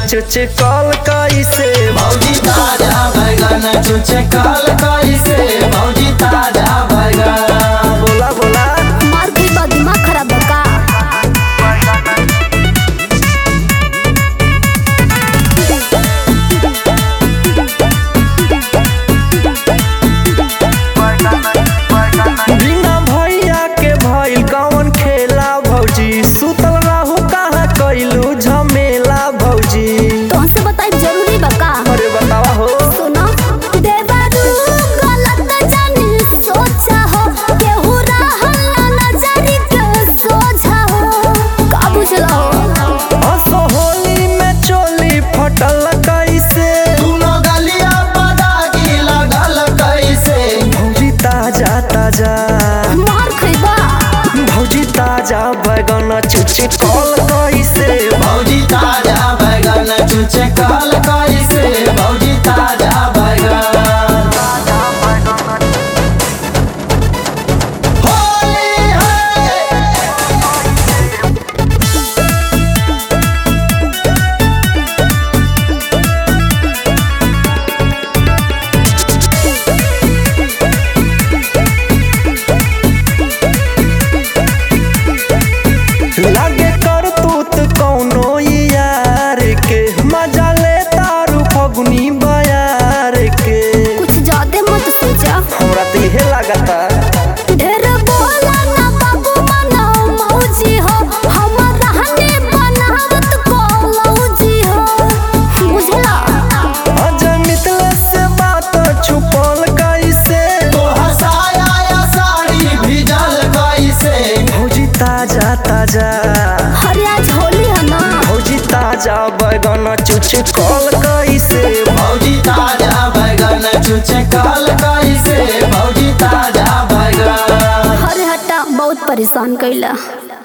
चुच call कैसे भौजी ताजा बैगन चुचे काल कैसे भौजी ताजा बैगन बोला बोला मार के बाद दिमाग खराब है का बिना भैया के भइल कौन खेला भौजी सुतल रहू कहाँ कैलू झमेला भौजी तो हमसे बताई जरूरी बा का अरे बतावा हो सुनो देवरू गलत जानी सोचा हो केहू रहल नजरी के सोझा हो का बुझला हो असो होली में चोली फटल कैसे दुनो गलिया पदागी लगल कैसे भौजी ताजा ताजा मार खइबा भौजी ताजा बैगन चुच कॉल कैसे भौजी ताजा बैगन चुचे काल कैसे भौजी ताजा बैगन होली है लागे कर तूत कौनो यार के मजा ले तारू फगुनी बयार के कुछ ज्यादा मत सोचा हमरा तो इहे लागता ढेर बोला ना बाबू मना मौजी हो हमर रहने बनावत को लौजी हो बुझला अजय मितले से बात छुपल कैसे तो हसाया या साड़ी भिजल कैसे भौजी ताजा ताजा अरे आज होली है ना भौजी ताजा बैगन चुच कॉल कैसे भौजी ताजा बैगन चुचे काल कैसे भौजी ताजा बैगन अरे हटा बहुत परेशान कैला